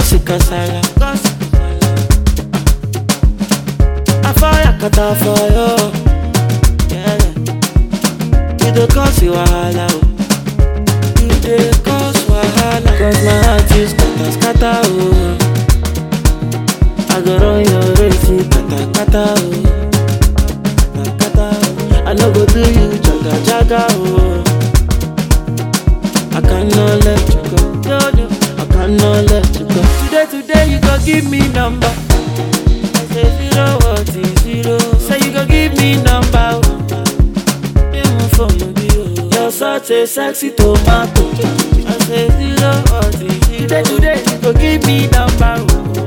cause it kasala. I fire kata for you. Yeah. You dey cause you wahala. oh. You dey cause wahala. Cause my heart is scatter scatter oh. I go run your race, you kata kata oh. Kata kata oh. I no go do you jaga jaga oh. I cannot let you go. No, no, I cannot let you go. Today, today, you go give me number. I say zero, what is zero? Say you go give me number. oh. Yeah, my phone no be, oh. You're such a sexy tomato. I say zero, what is zero? Today, today, you go give me number. oh.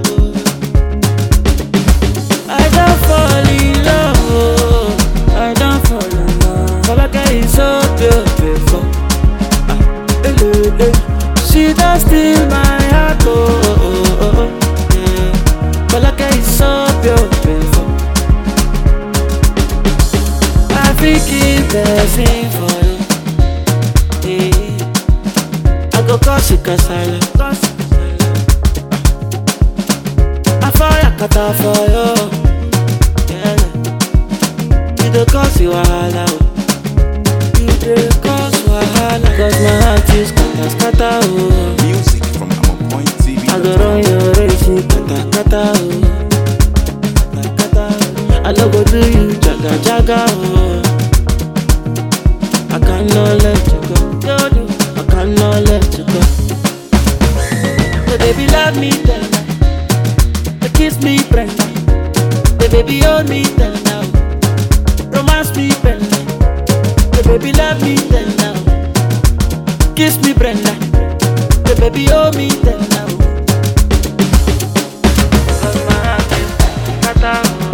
I don't fall in love. Oh. I don't fall in love. Falaka is so beautiful. Eh, eh, She does steal my heart, oh, oh, oh, oh, oh. yeah. Falake is so beautiful. I feel keep blessing for you. Yeah. I go cause it kasala. cause it kasala. I fire kata for you. Yeah. You dey cause you wahala. oh. You dey cause wahala. Cause my heart is scatter scatter oh. Music from AmonPointTV. I go run your race, you kata kata oh. Kata kata oh. I no go do you jaga jaga oh. I cannot let you go. No, no, I cannot let you go. So baby love me tender, so kiss me Brenda, the baby hold me tender, oh. romance me Brenda, the baby love me tender, oh. kiss me Brenda, the baby hold me tender. oh. Cause my heart is scatter,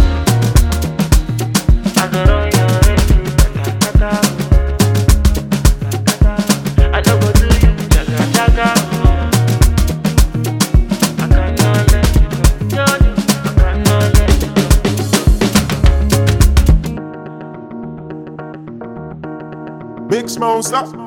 oh. I go run your race, kata, kata, oh. Kata, kata. I no go do you jaga jaga, oh. I cannot let you go. No, no, I cannot let you go. Big Smoke, stop.